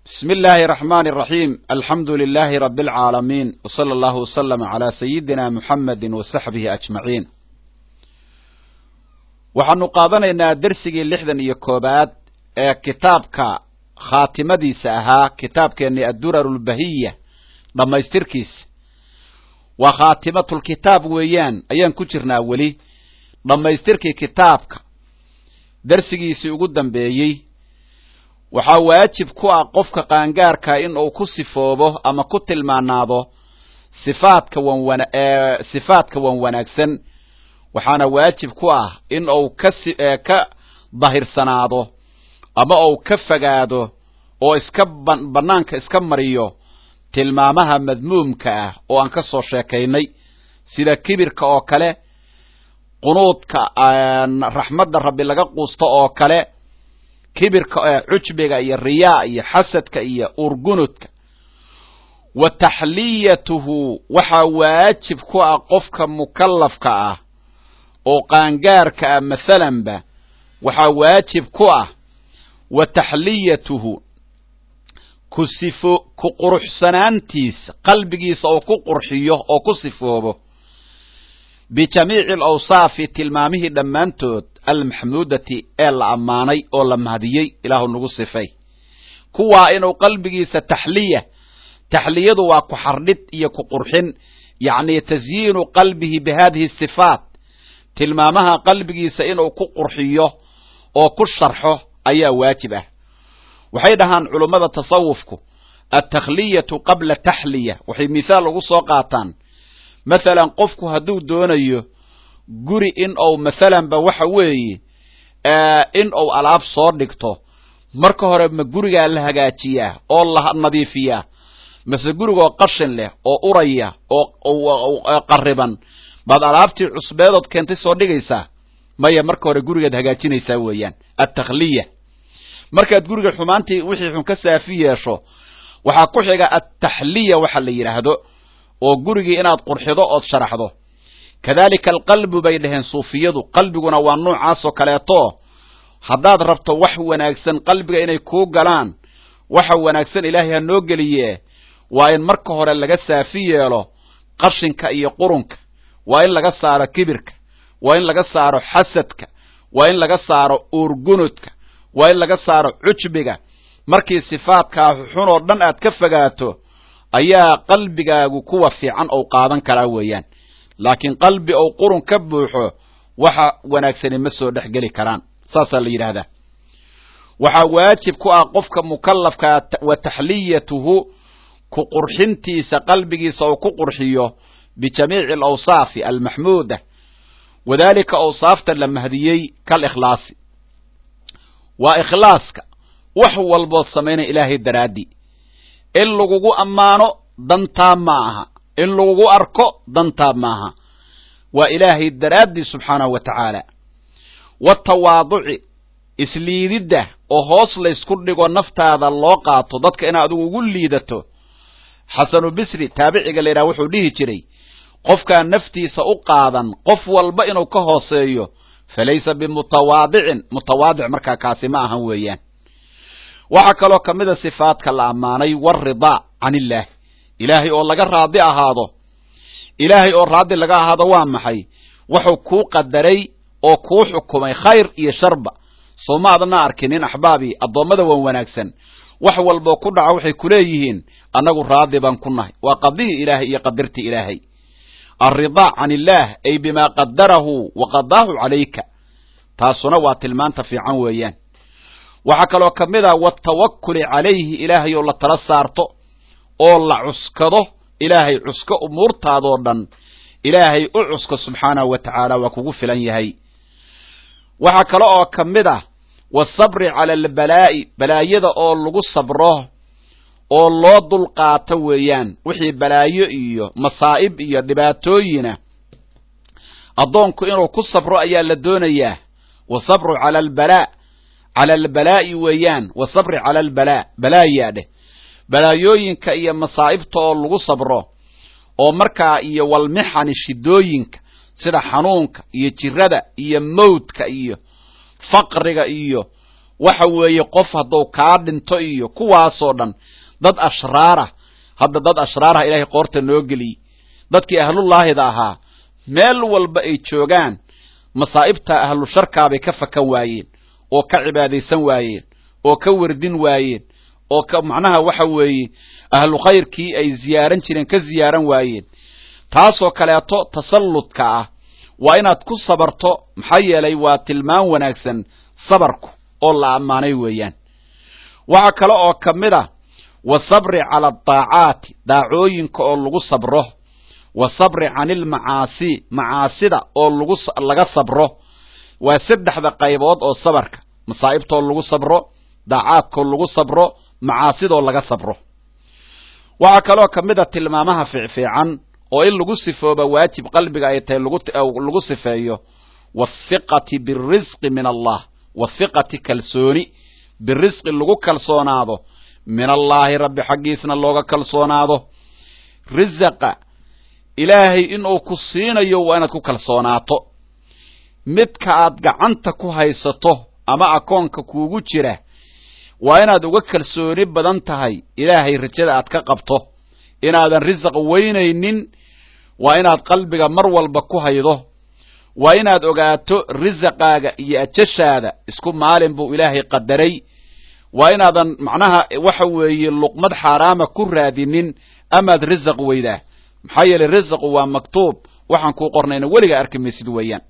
بسم الله الرحمن الرحيم الحمد لله رب العالمين وصلى الله وسلم على سيدنا محمد وصحبه أجمعين waxaanu qaadanaynaa dersigii lixdan iyo koobaad ee kitaabka khaatimadiisa ahaa kitaabkeennii addurar lbahiya dhammaystirkiisa waa khaatimatulkitaab weeyaan ayaan ku jirnaa weli dhammaystirkii kitaabka dersigiisii ugu dambeeyey waxaa waajib ku ah qofka qaangaarka in uu ku sifoobo ama ku tilmaanaado sifaadka wan sifaadka wan wanaagsan waxaana waajib ku ah in uu ka ka dahirsanaado ama uu ka fogaado oo iska bannaanka iska mariyo tilmaamaha madmuumka ah oo aan ka soo sheekaynay sida kibirka oo kale qunuudka raxmadda rabbi laga quusto oo kale kibirka cujbiga iyo riyaa iyo xasadka iyo urgunudka wa taxliyatuhu waxaa waajib ku ah qofka mukallafka ah oo qaangaarka ah mathalanba waxaa waajib ku ah wa taxliyatuhu ku sifo ku quruxsanaantiisa qalbigiisa oo ku qurxiyo oo ku sifoobo bijamiici alawsaafi tilmaamihii dhammaantood almaxmuudati ee la ammaanay oo la mahadiyey ilaahu nagu sifay kuwaa inuu qalbigiisa taxliya taxliyadu waa ku xardhid iyo ku qurxin yacni tasyiinu qalbihi bi hadihi sifaat tilmaamaha qalbigiisa inuu ku qurxiyo oo ku sharxo ayaa waajib ah waxay dhahaan culummada tasawufku altakhliyatu qabla taxliya waxay mithaal ugu soo qaataan mathalan qofku hadduu doonayo guri in uu mathalanba waxa weeye in uu alaab soo dhigto marka hore ma gurigaa la hagaajiyaa oo la nadiifiyaa mase gurigoo qashin leh oo uraya oo qariban baad alaabtii cusbeedood keentay soo dhigaysaa maya marka hore gurigaad hagaajinaysaa weeyaan altakhliya markaad guriga xumaantii wixii xun ka saafi yeesho waxaa ku xiga altaxliya waxa la yidhaahdo oo gurigii inaad qurxido ood sharaxdo kadalika alqalbu bay dhaheen suufiyadu qalbiguna waa noocaasoo kaleeto haddaad rabto wax wanaagsan qalbiga inay kuu galaan waxa wanaagsan ilaahay ha noo geliye waa in marka hore laga saafi yeelo qashinka iyo qurunka waa in laga saaro kibirka waa in laga saaro xasadka waa in laga saaro uurgunudka waa in laga saaro cujbiga markii sifaadkaa xun oo dhan aad ka fogaato ayaa qalbigaagu kuwa fiican ou qaadan karaa weeyaan laakiin qalbi ou qurun ka buuxo waxa wanaagsani ma soo dhex geli karaan saasaa la yidhaahdaa waxaa waajib ku ah qofka mukallafkaa wa taxliyatuhu ku qurxintiisa qalbigiisa uu ku qurxiyo bijamiici alawsaafi almaxmuuda wadalika awsaafta la mahdiyey kalikhlaasi waa ikhlaaska wax walbood samaynaya ilaahay daraaddii in lagugu ammaano dantaa ma aha in lagugu arko dantaa maaha waa ilaahay daraaddii subxaanahu wa tacaala watawaaduci isliididda oo hoos laysku dhigo naftaada loo qaato dadka inaad adigu ugu liidato xasanu bisri taabiciga la yidhaha wuxuu dhihi jiray qofkaan naftiisa u qaadan qof walba inuu ka hooseeyo falaysa bimutawaadicin mutawaadic markaa kaasi ma ahan weeyaan waxaa kaloo ka mid a sifaadka la ammaanay waridaa can illaah ilaahay oo laga raadi ahaado ilaahay oo raadi laga ahaado waa maxay wuxuu kuu qadaray oo kuu xukumay khayr iyo sharba soo ma adna arkinin axbaabii addoommada wan wanaagsan wax walboo ku dhaca waxay kuleeyihiin annagu raadi baan ku nahay waa qadihii ilaahay iyo qadirtii ilaahay alridaa can illaah ay bimaa qadarahu wa qadaahu calayka taasuna waa tilmaanta fiican weeyaan waxaa kaloo ka mid ah watawakuli calayhi ilaahay oo la tala saarto oo la cuskado ilaahay cusko umuurtaadoo dhan ilaahay u cusko subxaanahu wa tacaala waa kugu filan yahay waxaa kale oo ka mid ah wasabri cala albalaa'i balaayada oo lagu sabro oo loo dulqaato weeyaan wixii balaayo iyo masaa'ib iyo dhibaatooyina addoonku inuu ku sabro ayaa la doonayaa wasabru cala albalaa cala albalaa'i weeyaan wasabri cala albalaa balaayaa dheh balaayooyinka iyo masaa'ibta oo lagu sabro oo markaa iyo walmixani shidooyinka sida xanuunka iyo jirada iyo mawdka iyo faqriga iyo waxa weeye qof hadduu kaa dhinto iyo kuwaasoo dhan dad ashraarah hadda dad ashraarah ilaahay qoorta noo geliyey dadkii ahlullaahida ahaa meel walba ay joogaan masaa'ibta ahlu sharkaabay ka fakan waayeen oo ka cibaadaysan waayeen oo ka werdin waayeen oo ka macnaha waxa weeye ahlu khayrkii ay ziyaaran jireen ka ziyaaran waayeen taasoo kaleeto tasalludka ah waa inaad ku sabarto maxaa yeelay waa tilmaan wanaagsan sabarku oo la ammaanay weeyaan waxaa kale oo ka mid a wasabri cala adaacaati daacooyinka oo lagu sabro wasabri cani ilmacaasi macaasida oo lagu laga sabro waa saddexda qaybood oo sabarka masaa'ibtoo lagu sabro daacaadkoo lagu sabro macaasidoo laga sabro waxaa kaloo ka mid a tilmaamaha fiicfiican oo in lagu sifooba waajib qalbiga ay tahay lagu sifeeyo wathiqati birisqi min allah wathiqati kalsooni birisqi lagu kalsoonaado min allaahi rabbi xaggiisna looga kalsoonaado risaqa ilaahay inuu ku siinayo waa inaad ku kalsoonaato midka aad gacanta ku haysato ama akoonka kuugu jira waa inaad uga kalsooni badan tahay ilaahay rajada aad ka qabto inaadan risaq weynaynin waa inaad qalbiga mar walba ku haydo waa inaad ogaato risaqaaga iyo ajashaada isku maalin buu ilaahay qadaray waa inaadan macnaha waxa weeye luqmad xaaraama ku raadinin amaad risaq weydaa maxaa yeelay risaqu waa maktuub waxaan kuu qornayna weliga arki maysid weeyaan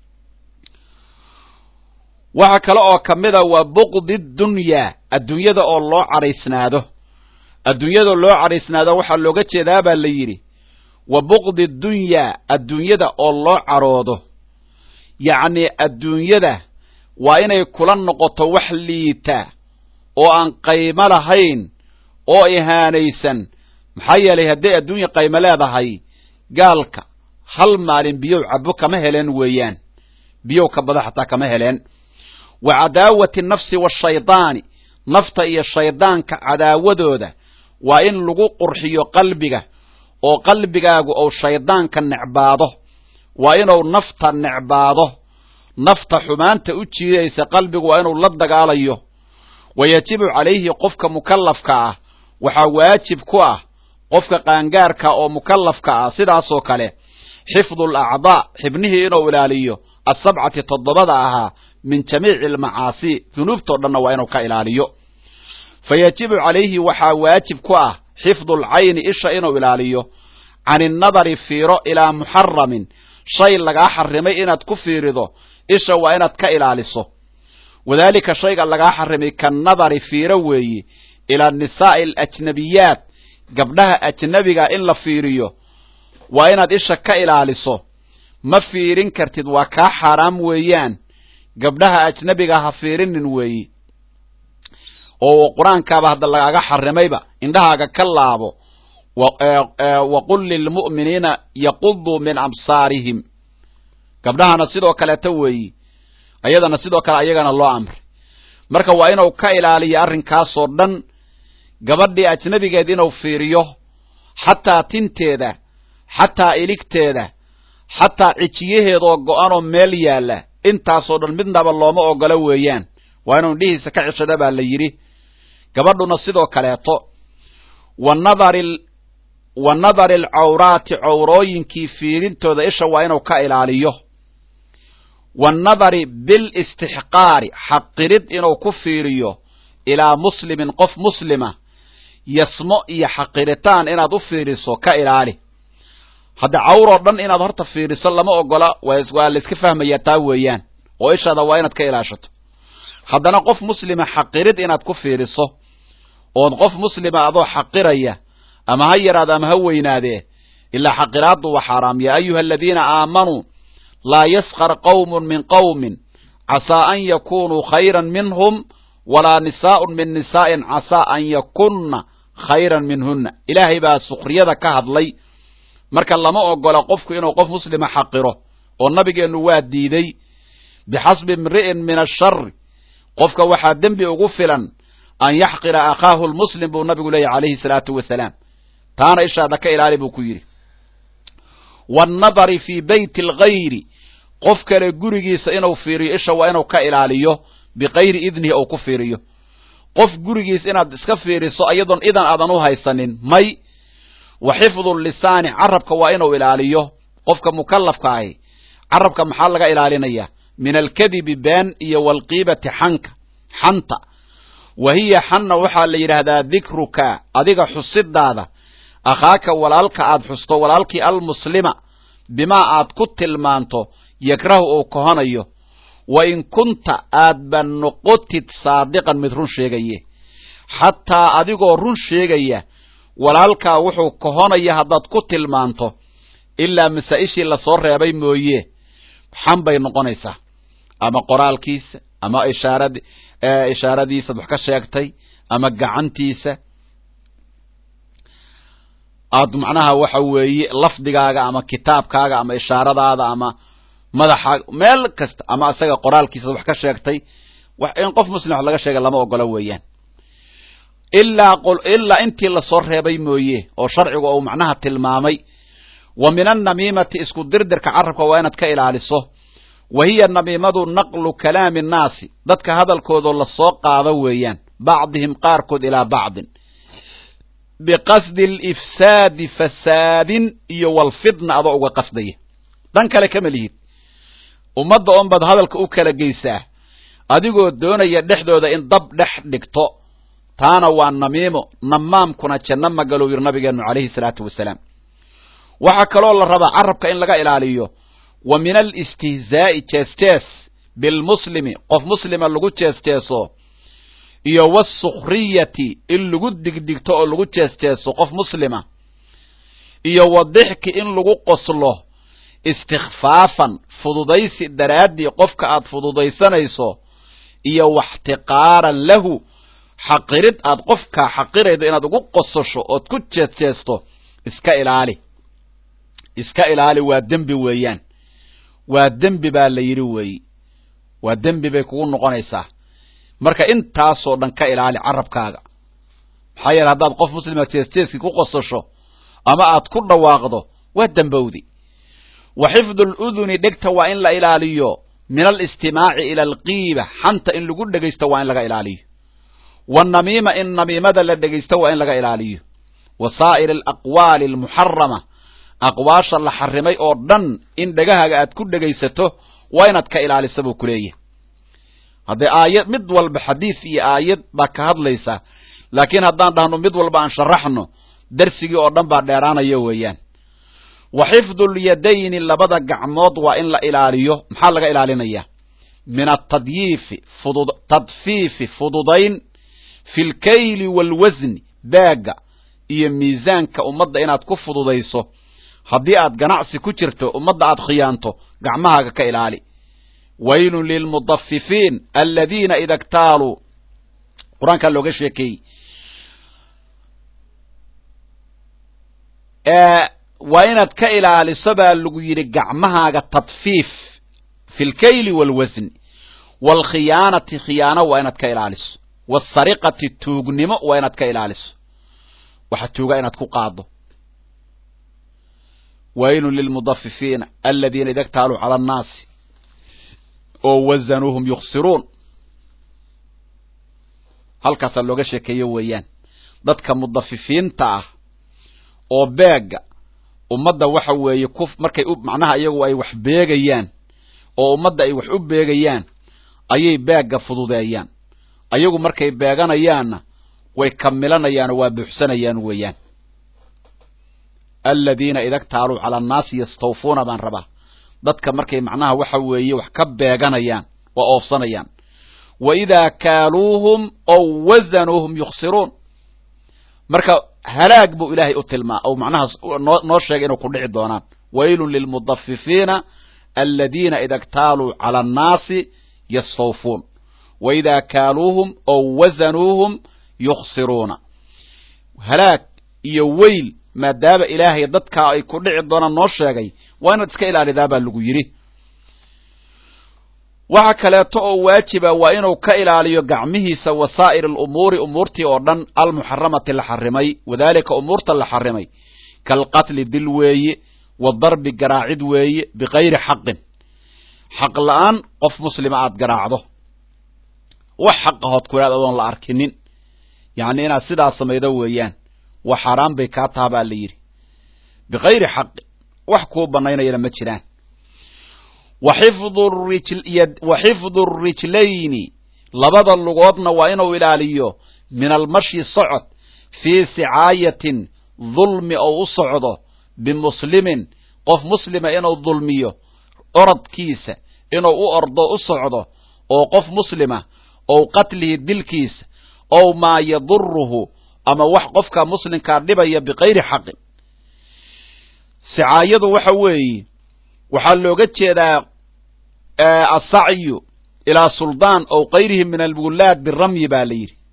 waxaa kale oo ka mid a waa buqdi dunyaa adduunyada oo loo cadhaysnaado adduunyada loo cadhaysnaado waxaa looga jeedaa baa la yidhi wa buqdi dunyaa adduunyada oo loo cadhoodo yacnii adduunyada waa inay kula noqoto wax liita oo aan qaymo lahayn oo ihaanaysan maxaa yeelay hadday adduunya qaymo leedahay gaalka hal maalin biyow cabo kama heleen weeyaan biyow ka bada xataa kama heleen wa cadaawati nafsi waashaydaani nafta iyo shaydaanka cadaawadooda waa in lagu qurxiyo qalbiga oo qalbigaagu ou shaydaanka necbaado waa inuu nafta necbaado nafta xumaanta u jiidaysa qalbigu waa inuu la dagaalayo wa yajibu calayhi qofka mukallafka ah waxaa waajib ku ah qofka qaangaarka oo mukallafka ah sidaasoo kale xifdu alacdaa xibnihii inuu ilaaliyo asabcati toddobada ahaa min jamiici almacaasi dunuubtoo dhanna waa inuu ka ilaaliyo fa yajibu calayhi waxaa waajib ku ah xifdu alcayni isha inuu ilaaliyo can innadari fiiro ilaa muxaramin shay lagaa xarimay inaad ku fiirido isha waa inaad ka ilaaliso wadaalika shayga lagaa xarimay kannadari fiiro weeye ilaa nisaa'i alajnabiyaat gabdhaha ajnabiga in la fiiriyo waa inaad isha ka ilaaliso ma fiirin kartid waa kaa xaaraam weeyaan gabdhaha ajnabiga ha fiirinin weeye oo qur-aankaaba hadda lagaaga xarimayba indhahaaga ka laabo waqul lilmu'miniina yaquduu min absaarihim gabdhahana sidoo kaleeta weeyi ayadana sidoo kale ayagana loo amray marka waa inuu ka ilaaliyo arrinkaasoo dhan gabadhii ajnabigeed inuu fiiriyo xataa tinteeda xataa iligteeda xataa cijiyaheedoo go-anoo meel yaalla intaasoo dhan midnaba looma ogolo weeyaan waa inuu indhihiisa ka cishada baa la yidhi gabadhuna sidoo kaleeto wa nadari wa nadari alcawraati cawrooyinkii fiirintooda isha waa inuu ka ilaaliyo wanadari bilistixqaari xaqirid inuu ku fiiriyo ilaa muslimin qof muslima yasmo iyo xaqiritaan inaad u fiiriso ka ilaali hadda cawroo dhan inaad horta fiiriso lama ogola waa layska fahmayaa taa weeyaan oo ishaada waa inaad ka ilaashato haddana qof muslima xaqirid inaad ku fiiriso ood qof muslima adoo xaqiraya ama ha yaraado ama ha weynaadee ilaa xaqiraaddu waa xaaraam yaa ayuha aladiina aamanuu laa yaskar qawmun min qawmin casaa an yakunuu khayran minhum walaa nisaa'un min nisaa'in casaa an yakunna khayran minhunna ilaahay baa sukriyada ka hadlay marka lama ogola qofku inuu qof muslima xaqiro oo nabigeennu waa diiday bixasbi imri'in min ashari qofka waxaa dembi ugu filan an yaxqira akhaahu lmuslim buu nabigu leeyahy calayhi salaatu wasalaam taana ishaada ka ilaali buu ku yidhi waannadari fii beyti alghayri qof kale gurigiisa inuu fiiriyo isha waa inuu ka ilaaliyo bikayri idnihi ou ku fiiriyo qof gurigiis inaad iska fiiriso iyadoon idan aadan u haysanin may wa xifdu lisaani carabka waa inuu ilaaliyo qofka mukallafka ahi carabka maxaa laga ilaalinaya min alkadibi been iyo walqiibati xanka xanta wa hiya xanna waxaa la yidhaahdaa dikruka adiga xusidaada akhaaka walaalka aad xusto walaalkii almuslima bimaa aad ku tilmaanto yakrahu uu kohonayo wa in kunta aadba noqotid saadiqan mid run sheegaye xataa adigoo run sheegaya walaalkaa wuxuu kohonaya haddaad ku tilmaanto ilaa masaa-ishii lasoo reebay mooye xan bay noqonaysaa ama qoraalkiisa ama ishaarad ishaaradiisaad wax ka sheegtay ama gacantiisa aad macnaha waxa weeye lafdigaaga ama kitaabkaaga ama ishaaradaada ama madaxaaga meel kasta ama isaga qoraalkiisaad wax ka sheegtay in qof muslim wax laga sheega lama ogolo weeyaan ilaa ilaa intii lasoo reebay mooye oo sharcigu uu macnaha tilmaamay wa min annamiimati isku dirdirka carabka waa inaad ka ilaaliso wa hiya namiimadu naqlu kalaami nnaasi dadka hadalkoodoo lasoo qaado weeyaan bacdihim qaarkood ilaa bacdin biqasdi alifsaadi fasaadin iyo walfidna adoo uga qasdaya dhan kale kama lihid ummadda oon baad hadalka u kala geysaa adigoo doonaya dhexdooda in dab dhex dhigto taana waa namiimo namaamkuna janno magalow yiri nabigeennu calayhi salaatu wasalaam waxaa kaloo la rabaa carabka in laga ilaaliyo wa min alistihzaa'i jees-jees bilmuslimi qof muslima lagu jees-jeeso iyo wasukhriyati in lagu digdigto oo lagu jees-jeeso qof muslima iyo wadixki in lagu qoslo istikfaafan fududaysi daraaddii qofka aad fududaysanayso iyo waxtiqaaran lahu xaqirid aad qofkaa xaqiraydo inaad ugu qososho ood ku jees-jeesto iska ilaali iska ilaali waa dembi weeyaan waa dembi baa la yidhi weeyi waa dembi bay kugu noqonaysaa marka intaasoo dhan ka ilaali carabkaaga maxaa yeele haddaad qof muslima jees-jeeskii ku qososho ama aad ku dhawaaqdo waa dembowdi wa xifdu luduni dhegta waa in la ilaaliyo min alistimaaci ila alqiiba xanta in lagu dhegaysto waa in laga ilaaliyo wanamiima in namiimada la dhegaysto waa in laga ilaaliyo wa saa'ir alaqwaali almuxarama aqwaasha la xarimay oo dhan in dhegahaaga aad ku dhegaysato waa inaad ka ilaalisa buu ku leeyahay haddee aayad mid walba xadiis iyo aayad baa ka hadlaysa laakiin haddaan dhahno mid walba aan sharaxno darsigii oo dhan baa dheeraanaya weeyaan wa xifdu lyadayni labada gacmood waa in la ilaaliyo maxaa laga ilaalinaya min atadyiifi fudud tadfiifi fududayn fi lkayli waalwasni baaga iyo miisaanka ummadda inaad ku fududayso haddii aad ganacsi ku jirto ummadda aad khiyaanto gacmahaaga ka ilaali waylun lilmudafifiin aladiina ida ktaaluu qur-aankaa looga sheekeeyey waa inaad ka ilaaliso baa lagu yidhi gacmahaaga tadfiif fi lkayli waalwasni waalkhiyaanati khiyaano waa inaad ka ilaaliso waasariqati tuugnimo waa inaad ka ilaaliso waxa tuuga inaad ku qaado waylun lilmudafifiina aladiina ida ktaaluu cala annaasi oo wazanuuhum yuksiruun halkaasaa looga sheekeeyo weeyaan dadka mudafifiinta ah oo beega ummadda waxa weeye ku markay u macnaha iyagu ay wax beegayaan oo ummadda ay wax u beegayaan ayay beegga fududeeyaan ayagu markay beeganayaanna way kamilanayaanoo waa buuxsanayaan weeyaan aladiina ida ktaaluu cala annaasi yastawfuuna baan rabaa dadka markay macnaha waxa weeye wax ka beeganayaan waa oofsanayaan wa idaa kaaluuhum ow wasanuuhum yuksiruun marka halaag buu ilaahay u tilmaa ou macnaha noo noo sheegay inuu ku dhici doonaan waylun lilmudafifiina aladiina ida ktaaluu cala annaasi yastawfuun wa idaa kaaluuhum ow wasanuuhum yuksiruuna halaag iyo weyl maadaama ilaahay dadkaa ay ku dhici doonaan noo sheegay waa inaad iska ilaalidaa baa lagu yidhi waxa kaleeto oo waajiba waa inuu ka ilaaliyo gacmihiisa wasaa'ir alumuuri umuurtii oo dhan almuxaramati la xarimay wadaalika umuurta la xarimay kaalqatli dil weeye wadarbi garaacid weeye bikayri xaqin xaq la-aan qof muslima aad garaacdo wax xaqahood ku idhahda adoon la arkinin yacni inaad sidaas samaydo weeyaan wax xaaraan bay kaa taha baa la yidhi bikayri xaqi wax kuu banaynayana ma jiraan wa xifdu rijlayni labada lugoodna waa inuu ilaaliyo min almashyi socod fii sicaayatin dulmi ou u socdo bimuslimin qof muslima inuu dulmiyo orodkiisa inuu u ordo u socdo oo qof muslima ou qatlihi dilkiisa ow maa yaduruhu ama wax qofka muslimkaa dhibaya bikayri xaqin sicaayadu waxa weeye waxaa looga jeedaa asacyu ilaa suldaan ow kayrihi min alwulaad biramyi baa la yidhi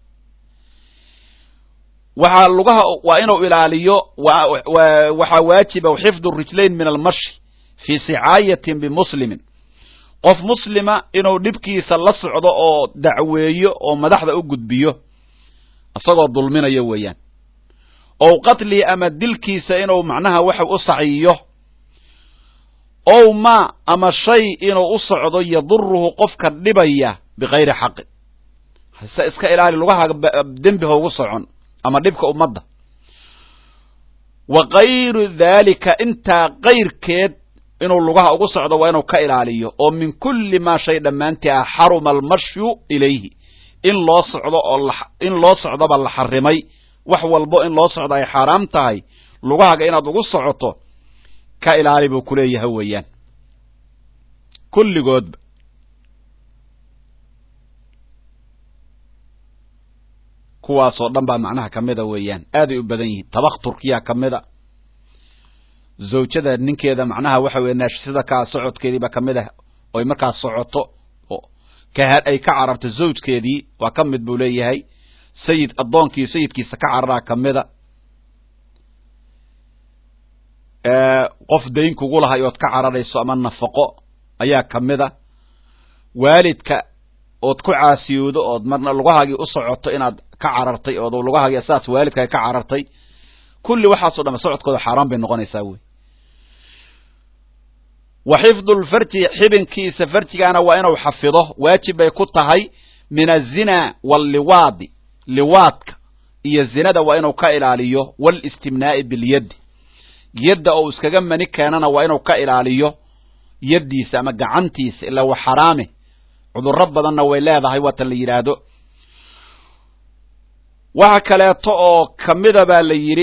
waxaa lugaha waa inuu ilaaliyo waxaa waajiba xifdu rijlayn min almashi fii sicaayatin bimuslimin qof muslima inuu dhibkiisa la socdo oo dacweeyo oo madaxda u gudbiyo isagoo dulminayo weeyaan ow qatlihi ama dilkiisa inuu macnaha waxa u saciyo ow ma ama shay inuu u socdo yaduruhu qofka dhibaya bikayri xaqin hase iska ilaali lugaha dembi haugu socon ama dhibka ummadda wa kayru daalika intaa kayrkeed inuu lugaha ugu socdo waa inuu ka ilaaliyo oo min kulli maa shay dhammaantii ah xaruma almashyu ilayhi in loo socdo oo in loo socdoba la xarimay wax walbo in loo socdo ay xaaraam tahay lugahaga inaad ugu socoto ka ilaali buu ku leeyahay weeyaan kulligoodba kuwaasoo dhan baa macnaha ka mida weeyaan aaday u badan yihiin tabakhturkiyaa ka mida zawjada ninkeeda macnaha waxa weye naashisada kaa socodkeediiba ka mid ah oy markaas socoto ka ay ka cararto zawjkeedii waa ka mid buu leeyahay sayid addoonkii sayidkiisa ka cararaa ka mida qof dayn kugu lahay ood ka cararayso ama nafaqo ayaa ka mida waalidka ood ku caasiyoodo ood marna lugahaagii u socoto inaad ka carartay ood lugahaagii saas waalidkaa ka carartay kulli waxaasoo dham socodkooda xaaraan bay noqonaysaa wey wa xifdu lfarji xibinkiisa farjigaana waa inuu xafido waajib bay ku tahay min azina walliwaadi liwaadka iyo zinada waa inuu ka ilaaliyo walistimnaa'i bilyaddi yadda ou iskaga mani keenana waa inuu ka ilaaliyo yaddiisa ama gacantiisa ilaa wa xaraame cudurro badanna way leedahay waatan la yidhaahdo waxa kaleeto oo kamida baa la yidhi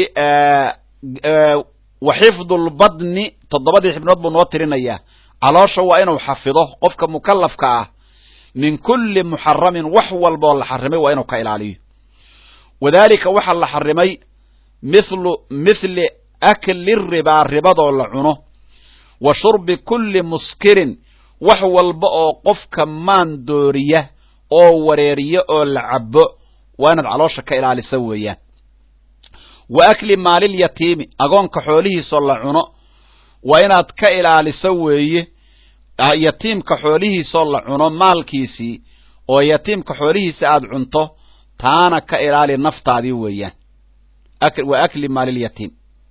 wa xifdu lbadni toddobadii xibnood buu noo tirinayaa caloosha waa inuu xafido qofka mukallafka ah min kulli muxaramin wax walboo la xarimay waa inuu ka ilaaliyo wadaalika waxaa la xarimay mithlu mithli akli ribaa ribadoo la cuno wa shurbi kulli muskirin wax walba oo qofka maan dooriya oo wareeriya oo la cabo waa inaad caloosha ka ilaalisa weeyaan wa akli maalilyatiimi agoonka xoolihiisoo la cuno waa inaad ka ilaaliso weeye yatiimka xoolihiisoo la cuno maalkiisii oo yatiimka xoolihiisa aad cunto taana ka ilaali naftaadii weeyaan wa akli maalilyatiim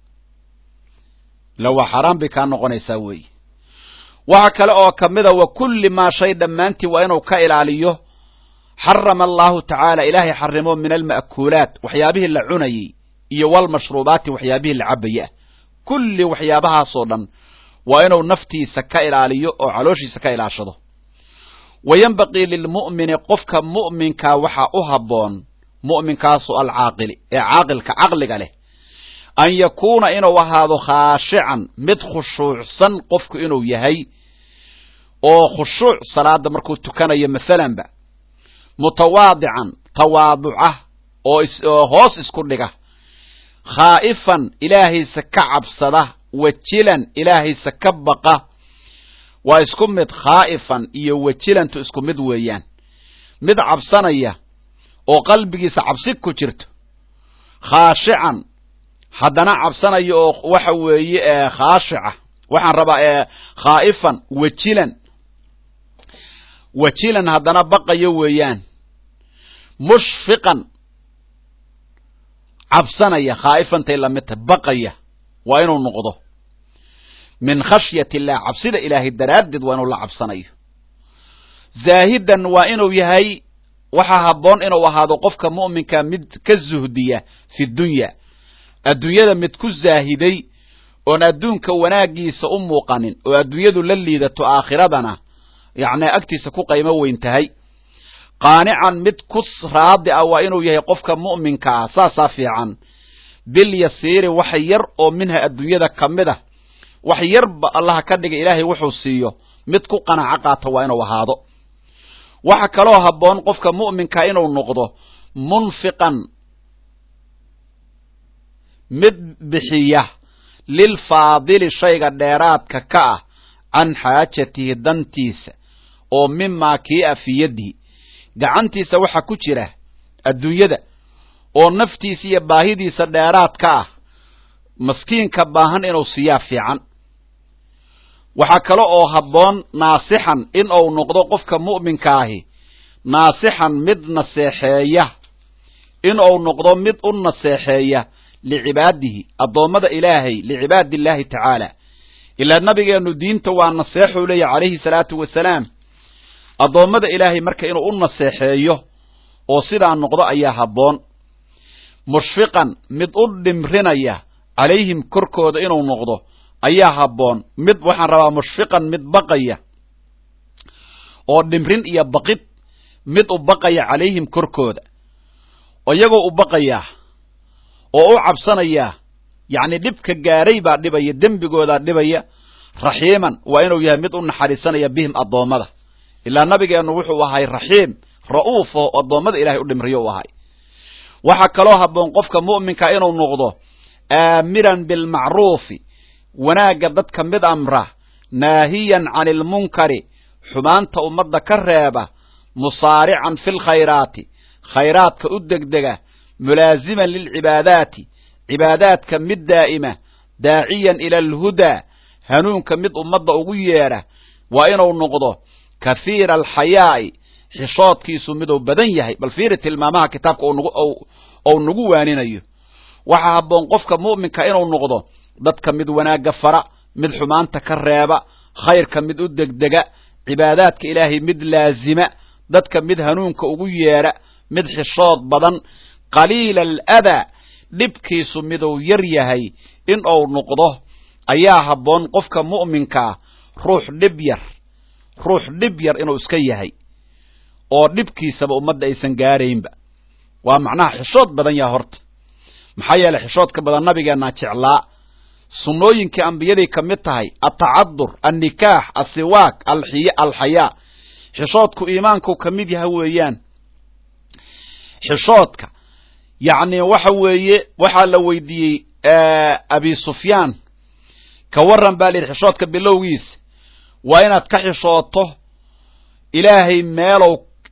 ila waa xaaraan bay kaa noqonaysaa weeye waxa kale oo kamida wa kulli maa shay dhammaantii waa inuu ka ilaaliyo xarama allahu tacaala ilaahay xarimo min alma'kuulaat waxyaabihii la cunayey iyo walmashruubaati waxyaabihii la cabayey ah kulli waxyaabahaasoo dhan waa inuu naftiisa ka ilaaliyo oo calooshiisa ka ilaashado wa yenbaqii lilmu'mini qofka mu'minkaa waxaa u habboon mu'minkaasu alcaaqili ee caaqilka caqliga leh an yakuuna inuu ahaado khaashican mid khushuucsan qofku inuu yahay oo khushuuc salaada markuu tukanayo maalanba mutawaadican tawaaduca oo hoos isku dhiga khaa'ifan ilaahaysa ka cabsada wajilan ilaahaysa ka baqa waa isku mid khaa'ifan iyo wajilantu isku mid weeyaan mid cabsanaya oo qalbigiisa cabsi ku jirto khaashican haddana cabsanaya oo waxa weeye khaashica waxaan rabaa khaa'ifan wajilan wajilan haddana baqayo weeyaan mushfiqan cabsanaya khaa'ifantay lamid tahay baqaya waa inuu noqdo min khashyati illah cabsida ilaahay daraaddeed waa inuu la cabsanayo zaahidan waa inuu yahay waxaa habboon inuu ahaado qofka mu'minka mid ka zuhdiya fi dunya adduunyada mid ku zaahiday oon adduunka wanaaggiisa u muuqanin oo adduunyadu la liidato aakhiradana yacni agtiisa ku qaymo weyn tahay qaanican mid ku raadi ah waa inuu yahay qofka mu'minka ah saasaa fiican bil yasiiri wax yar oo minha adduunyada ka mid ah wax yarba allaha ka dhiga ilaahay wuxuu siiyo mid ku qanaco qaata waa inuu ahaado waxa kaloo habboon qofka mu'minka inuu noqdo munfiqan mid bixiya lilfaadili shayga dheeraadka ka ah can xaajatihi dantiisa oo mimaa kii a fii yadihi gacantiisa waxaa ku jira adduunyada oo naftiisa iyo baahidiisa dheeraad ka ah maskiinka baahan inuu siiyaa fiican waxaa kale oo habboon naasixan in uu noqdo qofka mu'minka ahi naasixan mid naseexeeya in uu noqdo mid u naseexeeya licibaadihi addoommada ilaahay licibaadi illaahi tacaala ilaa nabigeennu diinta waa naseexuu leeyahy calayhi salaatu wasalaam addoommada ilaahay marka inuu u naseexeeyo oo sidaa noqdo ayaa habboon mushfiqan mid u dhimrinaya calayhim korkooda inuu noqdo ayaa habboon mid waxaan rabaa mushfiqan mid baqaya oo dhimrin iyo baqid mid u baqaya calayhim korkooda iyagoo u baqayaa oo u cabsanayaa yacni dhibka gaaray baa dhibaya dembigoodaa dhibaya raxiiman waa inuu yahay mid u naxariisanaya bihim addoommada ilaa nabigeennu wuxuu ahay raxiim ra'uuf oo addoommada ilahay u dhimriyo u ahay waxaa kaloo habboon qofka mu'minka inuu noqdo aamiran bilmacruufi wanaagga dadka mid amra naahiyan cani ilmunkari xumaanta ummadda ka reeba musaarican fi lkhayraati khayraadka u degdega mulaasiman lilcibaadaati cibaadaadka mid daa'ima daaciyan ila alhudaa hanuunka mid ummadda ugu yeedha waa inuu noqdo kahiira alxayaa'i xishoodkiisu miduu badan yahay bal fiiri tilmaamaha kitaabka ou nagu waaninayo waxaa habboon qofka mu'minka inuu noqdo dadka mid wanaagga fara mid xumaanta ka reeba khayrka mid u degdega cibaadaadka ilaahay mid laazima dadka mid hanuunka ugu yeedha mid xishood badan qaliila aladaa dhibkiisu miduu yar yahay in uu noqdo ayaa habboon qofka mu'minkaa ruux dhib yar ruux dhib yar inuu iska yahay oo dhibkiisaba ummadda aysan gaaraynba waa macnaha xishood badan yaha horta maxaa yeeley xishoodka badan nabigeennaa jeclaa sunnooyinkii ambiyaday ka mid tahay atacadur annikaax asiwaak alxiy alxayaa xishoodku iimaanku ka mid yaha weeyaan xishoodka yacni waxa weeye waxaa la weydiiyey abi sufyaan ka warran baa la yidhi xishoodka bilowgiisa waa inaad ka xishooto ilaahay meelow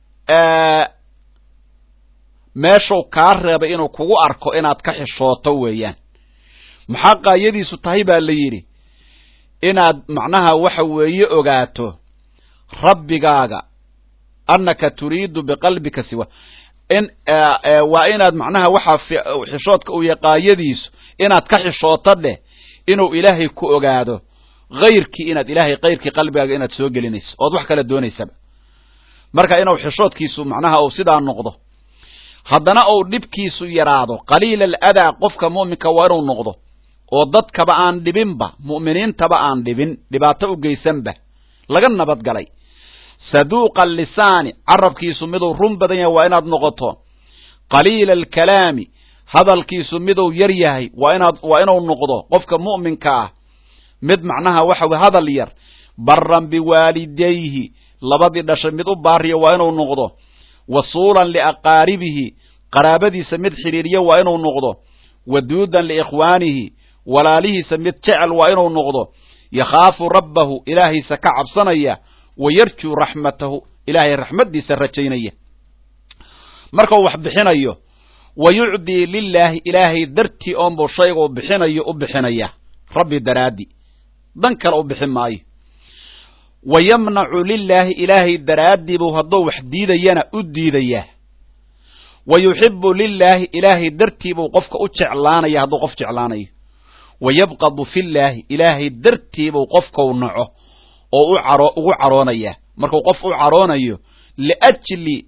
meeshuu kaa reebay inuu kugu arko inaad ka xishooto weeyaan maxaa qaayadiisu tahay baa la yidhi inaad macnaha waxa weeye ogaato rabbigaaga annaka turiidu biqalbika siwa in waa inaad macnaha waxaa xishoodka u yaqaayadiisu inaad ka xishooto dheh inuu ilaahay ku ogaado hayrkii inaad ilaahay kayrkii qalbigaaga inaad soo gelinayso ood wax kala doonaysaba marka inuu xishoodkiisu macnaha uu sidaa noqdo haddana uu dhibkiisu yaraado qaliila aladaa qofka mu'minka waa inuu noqdo oo dadkaba aan dhibinba mu'miniintaba aan dhibin dhibaato u geysanba laga nabadgalay saduuqa alisaani carabkiisu miduu run badan yahay waa inaad noqoto qaliila alkalaami hadalkiisu miduu yar yahay waa inaad waa inuu noqdo qofka mu'minka ah mid macnaha waxa weye hadal yar baran biwaalidayhi labadii dhashay mid u baariya waa inuu noqdo wasuulan liaqaaribihi qaraabadiisa mid xidhiiriya waa inuu noqdo waduudan liikhwaanihi walaalihiisa mid jecel waa inuu noqdo yakhaafu rabbahu ilaahaysa ka cabsanaya wa yarjuu raxmatahu ilaahay raxmaddiisa rajaynaya markau wax bixinayo wa yucdii lilaahi ilaahay dartii oonbuu shayguu bixinayo u bixinaya rabbi daraaddi dan kale u bixin maayo wa yamnacu lilaahi ilaahay daraaddii buu hadduu wax diidayana u diidayaa wa yuxibu lilaahi ilaahay dartii buu qofka u jeclaanaya hadduu qof jeclaanayo wa yabqadu fillaahi ilaahay dartii buu qofkau naco oo u caro ugu caroonaya markuu qof u caroonayo liajli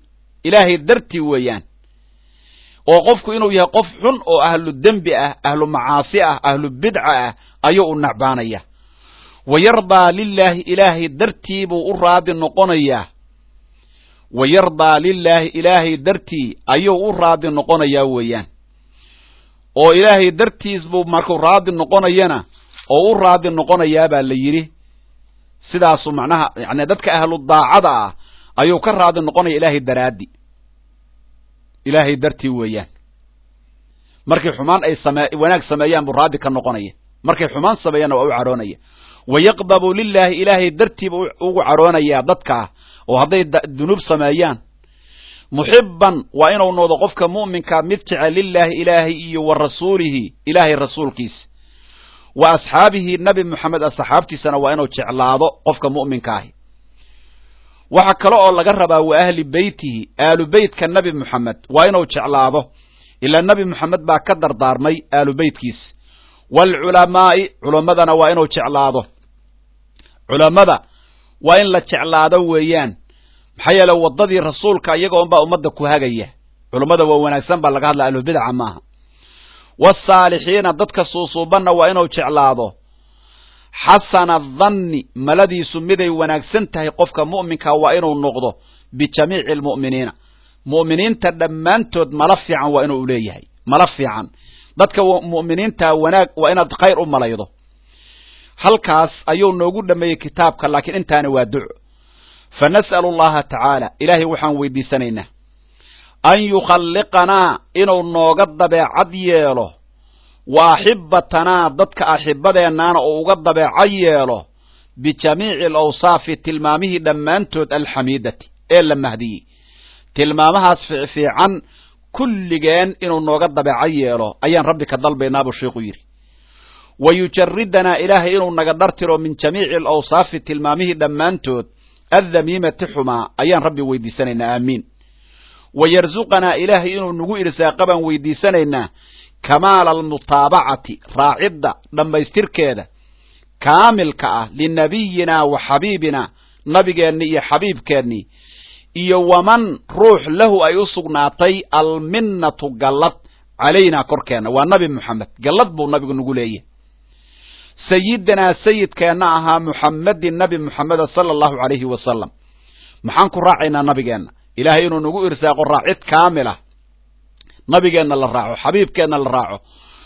ilaahay dartii weeyaan oo qofku inuu yahay qof xun oo ahlu dembi ah ahlu macaasi ah ahlu bidca ah ayuu u nacbaanaya wa yardaa lilaahi ilaahay dartii buu u raadi noqonayaa wa yardaa lilaahi ilaahay dartii ayuu u raadi noqonayaa weeyaan oo ilaahay dartiis buu markuu raadi noqonayana oo u raadi noqonayaa baa la yidhi sidaasu macnaha yani dadka ahlu daacada ah ayuu ka raadi noqonaya ilaahay daraaddi ilaahay dartii weeyaan markay xumaan ay same wanaag sameeyaan buu raadi ka noqonaya markay xumaan sameeyaanna waa u cadhoonaya wa yaqdabu lilaahi ilaahay dartiiba ugu cadhoonayaa dadkaa oo hadday dunuub sameeyaan muxiban waa inuu noqdo qofka mu'minkaa mid jecel lilaahi ilaahay iyo wa rasuulihi ilaahay rasuulkiisa wa asxaabihi nabi moxamed asxaabtiisana waa inuu jeclaado qofka mu'minkaahi waxa kale oo laga rabaa wa ahli beytihi aalu beytka nabi moxamed waa inuu jeclaado ilaa nabi moxamed baa ka dardaarmay aalu beytkiisa waalculamaa'i culammadana waa inuu jeclaado culammada waa in la jeclaado weeyaan maxaa yeele waddadii rasuulka iyaga unbaa ummadda ku hagaya culammada waa wanaagsan baa laga hadla ahlubidaca maaha waasaalixiina dadka suusuubanna waa inuu jeclaado xasana danni maladiisu miday wanaagsan tahay qofka mu'minka waa inuu noqdo bijamiici almu'miniina mu'miniinta dhammaantood mala fiican waa inuu leeyahay mala fiican dadka mu'miniinta wanaag waa inaad khayr u malaydo halkaas ayuu noogu dhameeyey kitaabka laakiin intaani waa duco fa nas'alu allaha tacaala ilaahay waxaan weydiisanaynaa an yukhalliqanaa inuu nooga dabeecad yeelo wa axibatanaa dadka axibadeennaana uu uga dabeecad yeelo bijamiici alawsaafi tilmaamihii dhammaantood alxamiidati ee la mahdiyey tilmaamahaas fiican kulligeen inuu nooga dabeecad yeelo ayaan rabbi ka dalbaynaa buu sheikhu yidhi wa yujaridanaa ilaahay inuu naga dhartiro min jamiici alawsaafi tilmaamihii dhammaantood addamiimati xumaa ayaan rabbi weydiisanaynaa aamiin wa yarsuqanaa ilaahay inuu nagu irsaaqa baan weydiisanaynaa kamaala almutaabacati raacidda dhammaystirkeeda kaamilka ah linabiyinaa wa xabiibinaa nabigeenni iyo xabiibkeennii iyo waman ruux lahu ay u sugnaatay alminnatu gallad calaynaa korkeenna waa nabi moxamed gallad buu nabigu nagu leeyahay sayidinaa sayidkeenna ahaa muxammedin nabi moxameda sala allahu calayhi wasalam maxaan ku raacaynaa nabigeenna ilaahay inuu nagu irsaaqo raacid kaamila nabigeenna la raaco xabiibkeenna la raaco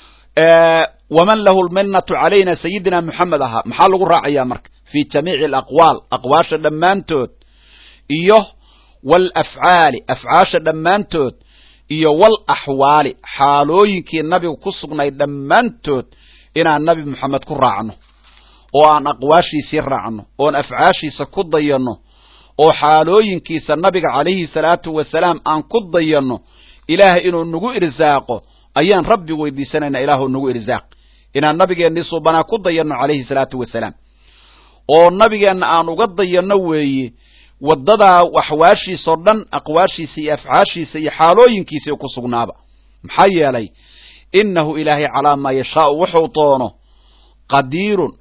waman lahu lminnatu calayna sayidina moxamed ahaa maxaa lagu raacayaa marka fii jamiici alaqwaal aqwaasha dhammaantood iyo waalafcaali afcaasha dhammaantood iyo wal axwaali xaalooyinkii nabigu ku sugnay dhammaantood inaan nabi moxamed ku raacno oo aan aqwaashiisii raacno oon afcaashiisa ku dayanno oo xaalooyinkiisa nabiga calayhi salaatu wasalaam aan ku dayanno ilaahay inuu nagu irsaaqo ayaan rabbi weydiisanaynaa ilaahu nagu irsaaq inaan nabigeennii suubanaa ku dayanno calayhi salaatu wasalaam oo nabigeenna aan uga dayanno weeye waddadaa axwaashiisao dhan aqwaashiisa iyo afcaashiisa iyo xaalooyinkiisa ku sugnaaba maxaa yeelay innahu ilaahay calaa maa yashaau wuxuu doono qadiirun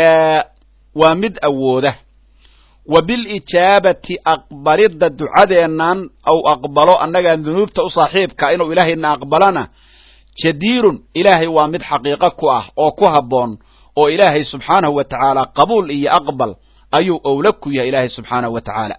waa mid awooda wa bilijaabati aqbalidda ducadeennan au aqbalo annagaan dunuubta u saaxiibka inuu ilaahayna aqbalana jadiirun ilaahay waa mid xaqiiqo ku ah oo ku habboon oo ilaahay subxaanahu wa tacaala qabuul iyo aqbal ayuu owla ku yahay ilaahay subxaanahu wa tacaala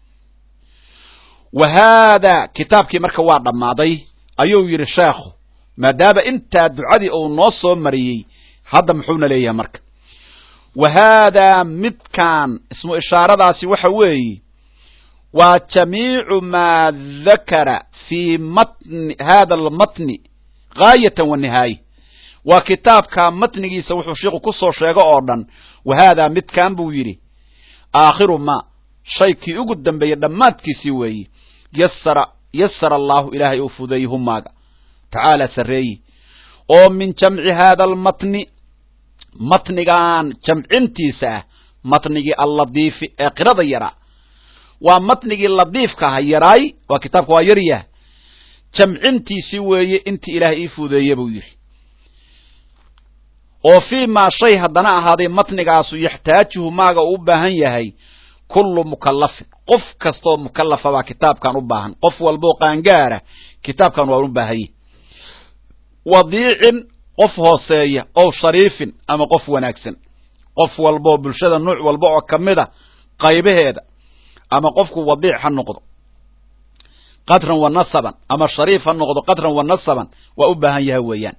wa haada kitaabkii marka waa dhammaaday ayuu yidhi sheekhu maadaama intaa ducadii uu noo soo mariyey hadda muxuuna leeyahay marka wa haadaa midkaan ismu ishaaradaasi waxa weeye waa jamiicu maa dakara fii matni hada almatni gaayatan wa nihaaya waa kitaabka matnigiisa wuxuu sheikhu ku soo sheego oo dhan wa haadaa midkaan buu yidhi aakhiru ma shaykii ugu dambeeyey dhammaadkiisii weeye yasara yasara allaahu ilaahay uu fudeeyey humaaga tacaala sarreeyi oo min jamci haada almatni matnigan jamcintiisa ah matnigii alladiifi ee qirada yaraa waa matnigii ladiifka aha yaraay waa kitaabka waa yaryah jamcintiisii weeye intii ilaahay ii fudeeye buu yidhi oo fii maa shay haddana ahaaday matnigaasu yaxtaajuhu maaga uu u baahan yahay kullu mukallafin qof kastaoo mukallafa baa kitaabkan u baahan qof walboo qaangaara kitaabkan waa u baahanye wadiicin qof hooseeya ow shariifin ama qof wanaagsan qof walbaoo bulshada nuuc walba oo ka mid a qaybaheeda ama qofku wadiic ha noqdo qadran wa nasaban ama shariif ha noqdo qadran wa nasaban waa u baahan yahay weeyaan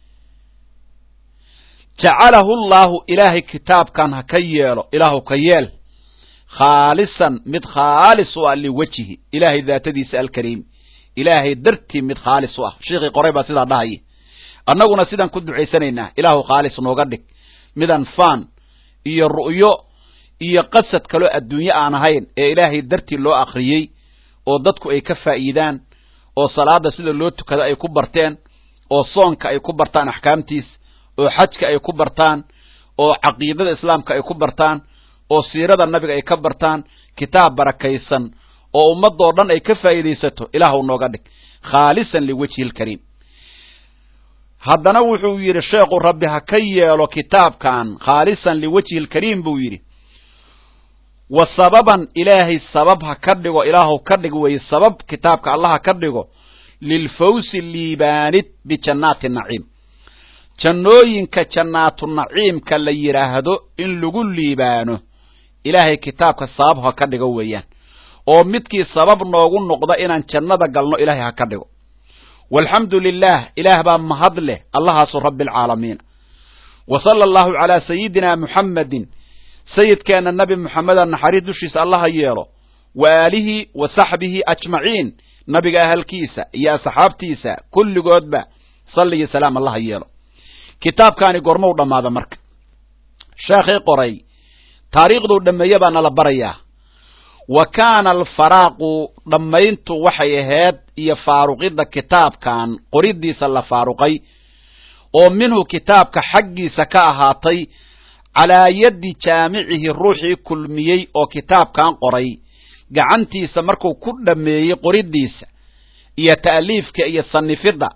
jacalahu llaahu ilaahay kitaabkan ha ka yeelo ilaahu ka yeel khaalisan mid khaalis u ah liwajhi ilaahay daatadiisa alkariim ilaahay dartii mid khaalis u ah sheikii qoray baa sidaa dhahaya annaguna sidaan ku ducaysanaynaa ilaahu khaalis nooga dhig midaan faan iyo ru'yo iyo qasad kaloo adduunye aan ahayn ee ilaahay dartii loo akhriyey oo dadku ay ka faa'iidaan oo salaada sida loo tukada ay ku barteen oo soonka ay ku bartaan axkaamtiis oo xajka ay ku bartaan oo caqiidada islaamka ay ku bartaan oo siirada nabiga ay ka bartaan kitaab barakaysan oo ummadoo dhan ay ka faa'iidaysato ilaahu nooga dhig khaalisan liwajhi lkariim haddana wuxuu yidhi sheekhu rabbi ha ka yeelo kitaabkan khaalisan liwajhi lkariim buu yidhi wa sababan ilaahay sabab ha ka dhigo ilaahu ka dhig weye sabab kitaabka allah ha ka dhigo lilfawsi liibaanid bijannaati naciim jannooyinka jannaatu naciimka la yidhaahdo in lagu liibaano ilaahay kitaabka sabab ha ka dhigo weeyaan oo midkii sabab noogu noqda inaan jannada galno ilaahay ha ka dhigo walxamdu lilah ilaah baa mahad leh allahaasu rabbi alcaalamiin wa sala allahu calaa sayidina muxammedin sayidkeenna nabi moxameda naxariis dushiisa allaha yeelo wa aalihi wa saxbihi ajmaciin nabiga ahalkiisa iyo asxaabtiisa kulligoodba salli iyo salaam allaha yeelo kitaabkaani gormou dhammaada marka sheekhii qoray taariikhduu dhammeeye baa nala barayaa wa kaana alfaraaqu dhammayntu waxay ahayd iyo faaruqidda kitaabkan qoridiisa la faaruqay oo minhu kitaabka xaggiisa ka ahaatay calaa yaddi jaamicihi ruuxii kulmiyey oo kitaabkan qoray gacantiisa markuu ku dhammeeyey qoridiisa iyo ta'liifka iyo sanifidda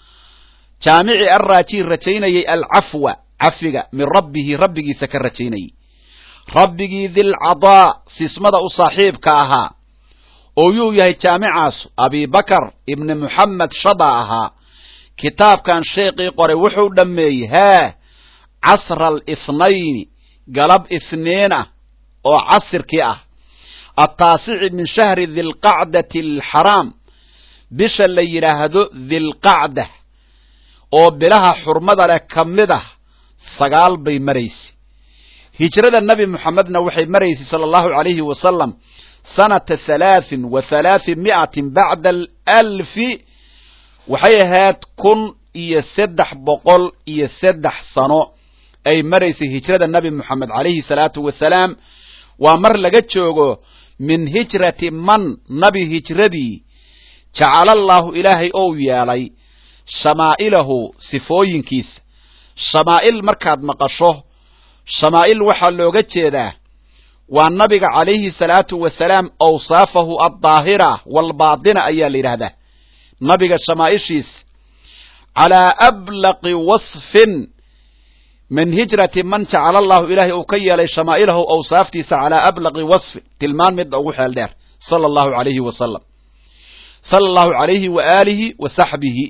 jaamici arraajii rajaynayay alcafwa cafiga min rabbihi rabbigiisa ka rajaynayay rabbigii dilcadaa sismada u saaxiibka ahaa oo yuu yahay jaamicaasu abibakar ibni muxamed shada ahaa kitaabkan sheekii qoray wuxuu dhammeeyey haa casra alithnayni galab ithniin ah oo casirkii ah attaasici min shahri dilqacdati alxaraam bisha la yidhaahdo dilqacda oo bilaha xurmada leh ka mid ah sagaal bay maraysay hijrada nebi moxamedna waxay maraysay sala allahu calayhi wasalam sanata halaahin wa halaathi mi'atin bacda alalfi waxay ahayd kun iyo saddex boqol iyo saddex sano ay maraysay hijrada nebi moxamed calayhi salaatu wasalaam waa mar laga joogo min hijrati man nabi hijradii jacalallaahu ilaahay ou yeelay shamaa'ilahu sifooyinkiisa shamaa'il markaad maqasho shamaa'il waxaa looga jeedaa waa nabiga calayhi salaatu wasalaam awsaafahu addaahira waalbaatina ayaa la yidhaahdaa nabiga shamaa'ishiisa calaa ablaqi wasfin min hijrati man jacala allahu ilaahay uu ka yeelay shamaa'ilahu awsaaftiisa calaa ablaqi wasfin tilmaan midda ugu xeel dheer sala allahu calayhi wasalam sala allahu calayhi wa aalihi wa saxbihi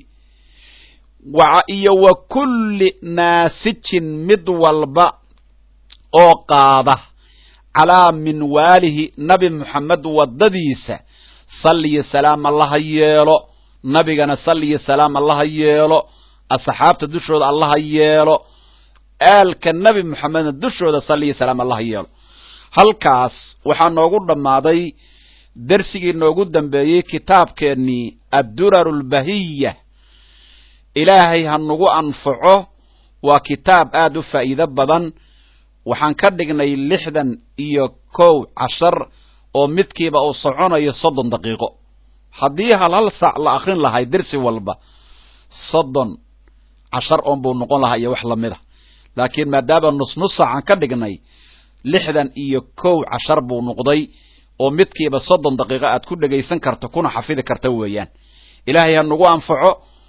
iyo wa kulli naasijin mid walba oo qaada calaa minwaalihi nabi moxamed waddadiisa salliyo salaam allaha yeelo nabigana salliyo salaam allaha yeelo asxaabta dushooda allaha yeelo aalka nebi moxamedna dushooda salliyo salaam allaha yeelo halkaas waxaa noogu dhammaaday dersigii noogu dambeeyey kitaabkeennii adduraru lbahiya ilaahay ha nagu anfaco waa kitaab aad u faa'iido badan waxaan ka dhignay lixdan iyo kow cashar oo midkiiba uu soconayo soddon daqiiqo haddii hal hal saac la akrin lahay dersi walba soddon cashar oon buu noqon lahaa iyo wax lamid a laakiin maadaama nus nus saacaan ka dhignay lixdan iyo kow cashar buu noqday oo midkiiba soddon daqiiqo aad ku dhegaysan karto kuna xafidi karta weeyaan ilaahay ha nagu anfaco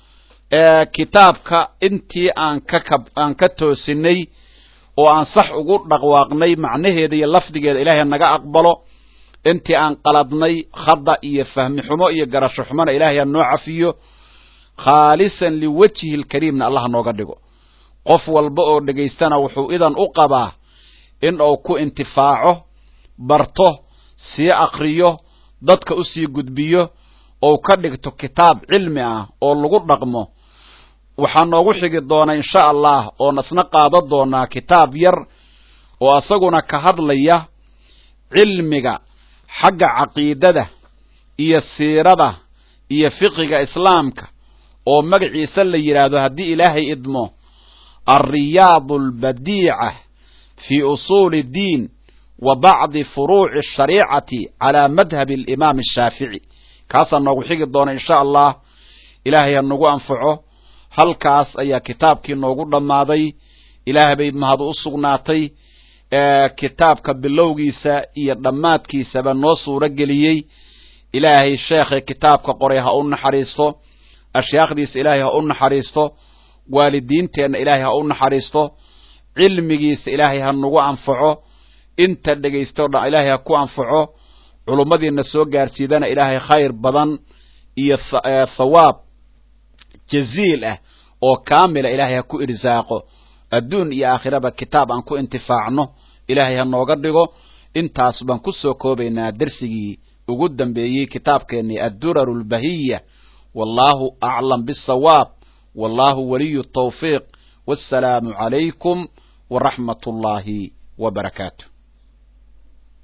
kitaabka intii aan ka kab aan ka toosinay oo aan sax ugu dhaqwaaqnay macnaheeda iyo lafdigeeda ilaahay naga aqbalo intii aan qaladnay khada iyo fahmi xumo iyo garasho xumona ilaahay ha noo cafiyo khaalisan liwajhi lkariimna allah nooga dhigo qof walba oo dhegaystana wuxuu idan u qabaa in uu ku intifaaco barto sii akriyo dadka usii gudbiyo ou ka dhigto kitaab cilmi ah oo lagu dhaqmo waxaa noogu xigi doona insha allah oo nasna qaada doonaa kitaab yar oo asaguna ka hadlaya cilmiga xagga caqiidada iyo siirada iyo fiqiga islaamka oo magaciisa la yidhaahdo haddii ilaahay idmo alriyaad albadiica fi usuuli diin wa bacdi furuuci ashariicati calaa madhabi alimaam ashaafici kaasaa noogu xigi doona insha allah ilaahay ha nagu anfaco halkaas ayaa kitaabkii noogu dhammaaday ilaah bay mahad u sugnaatay kitaabka bilowgiisa iyo dhammaadkiisaba noo suuro geliyey ilaahay sheekhay kitaabka qoray ha u naxariisto ashyaakdiisa ilaahay ha u naxariisto waalidiinteenna ilaahay ha u naxariisto cilmigiisa ilaahay ha nagu anfaco inta dhegaysto dhan ilaahay ha ku anfaco culummadiina soo gaarsiidana ilaahay khayr badan iyo thawaab jaziil ah oo kaamila ilaahay ha ku irsaaqo adduun iyo aakhiraba kitaab aan ku intifaacno ilaahay ha nooga dhigo intaas baan ku soo koobaynaa dersigii ugu dambeeyey kitaabkeennii adduraru lbahiya wallahu aclam bisawaab wallahu waliyu tawfiiq wassalaamu calaykum waraxmat ullaahi wa barakaatu